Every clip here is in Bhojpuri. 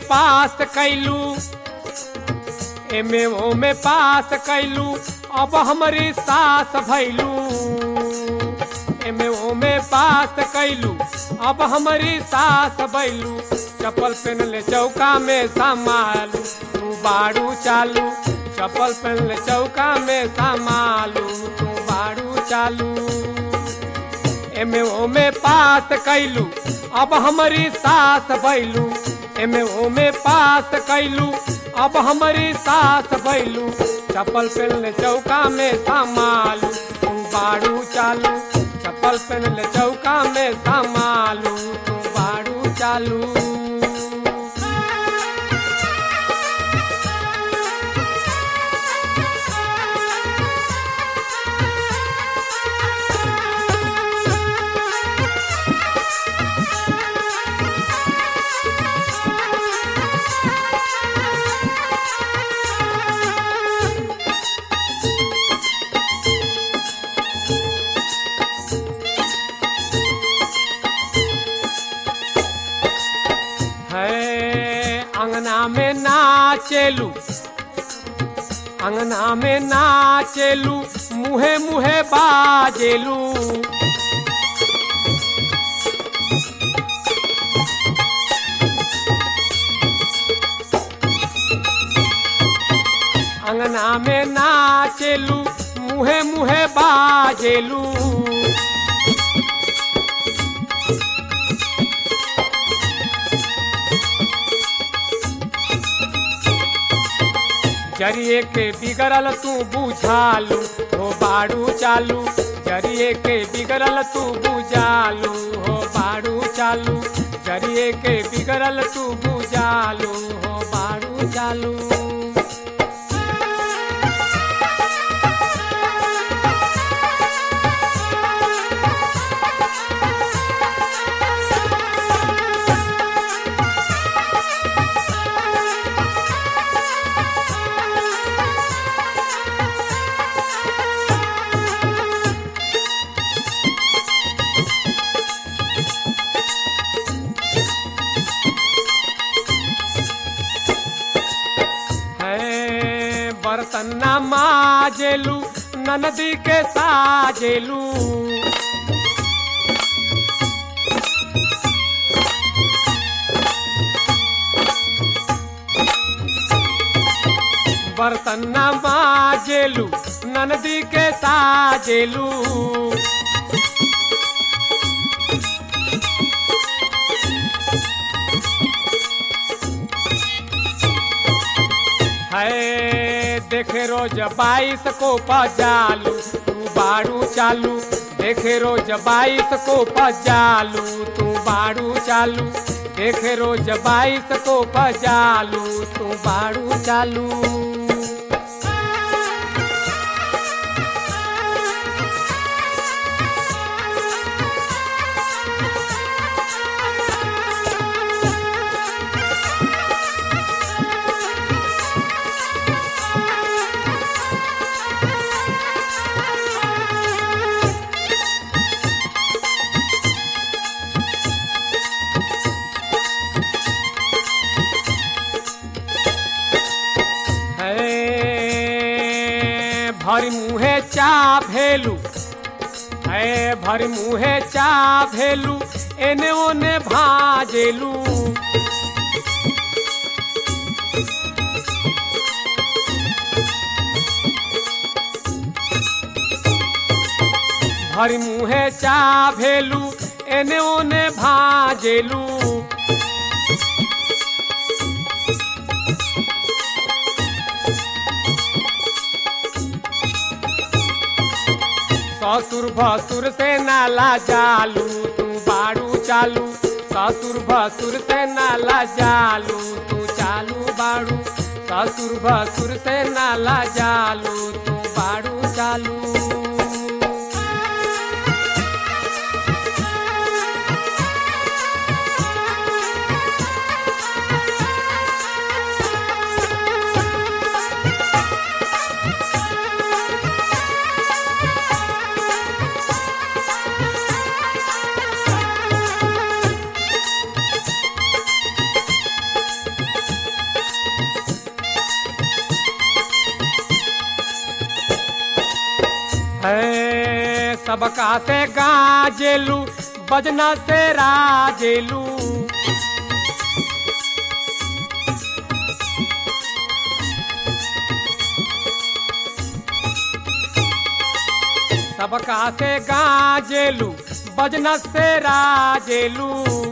पास कैलू एमे ओमे पास कैलू अब हमारी सास भैलू एमे ओमे पास कैलू अब हमारी सास भैलू चप्पल पहन ले चौका में संभालू तू बाड़ू चालू चप्पल पहन ले चौका में संभालू तू बाड़ू चालू एमे ओमे पास कैलू अब हमारी सास भैलू एमे ओमे पास कैलू अब हमारी सास भैलू चप्पल पहन चौका में संभालू तू बाड़ू चालू चप्पल पहन चौका में संभालू तू बाड़ू चालू है अंगना में नाचेलू अंगना में नाचेलू मुहे मुहे बाजेलू अंगना में नाचेलू मुहे मुहे बाजेलू जरिए के बिगड़ल तू बुझालू हो बाड़ू चालू जरिए के बिगड़ल तू बुझालू हो बाड़ू चालू जरिए के बिगड़ल तू बुझालू हो बाड़ू चालू है बर्तन न माजेलू ननदी के साजेलू बर्तन न माजेलू ननदी के साजेलू है देखे रोज बाईस को पजालू तू बाड़ू चालू देखे रोज बाईस को पजालू तू बाड़ू चालू देखे रोज बाईस को पजालू तू बाड़ू चालू है भरी मुहे चा भेलू है भरी मुहे चा भेलू एने ओने भाजेलू भरी मुहे चा भेलू एने ओने भाजेलू ससुर भसुर से नाला जालू तू बाड़ू चालू ससुर भसुर से नाला जालू तू चालू बाड़ू ससुर भसुर से नाला जालू तू बाड़ू चालू है सबका से गाजेलू बजना से राजेलू सबका से गाजेलू बजना से राजेलू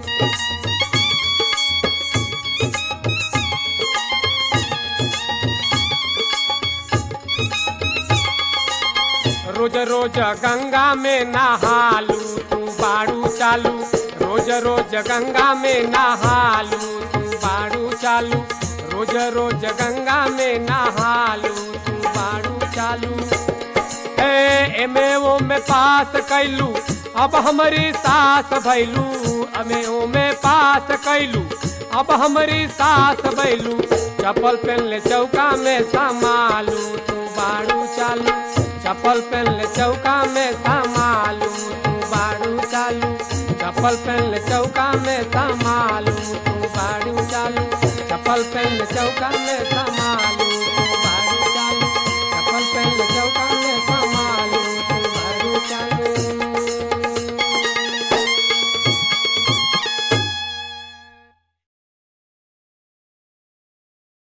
रोज रोज गंगा में नहालू तू बाड़ू चालू रोज रोज गंगा में नहालू तू बाड़ू चालू रोज रोज गंगा में नहालू तू बाड़ू चालू ए एमे ओ में पास कैलू अब हमारी सास भैलू अमे ओ में पास कैलू अब हमारी सास भैलू चप्पल पहन ले चौका में संभालू तू बाड़ू चालू चप्पल पहन ले चौका में संभालू तू बाड़ू चालू चप्पल पहन ले चौका में संभालू तू बाड़ू चालू चप्पल पहन ले चौका में संभालू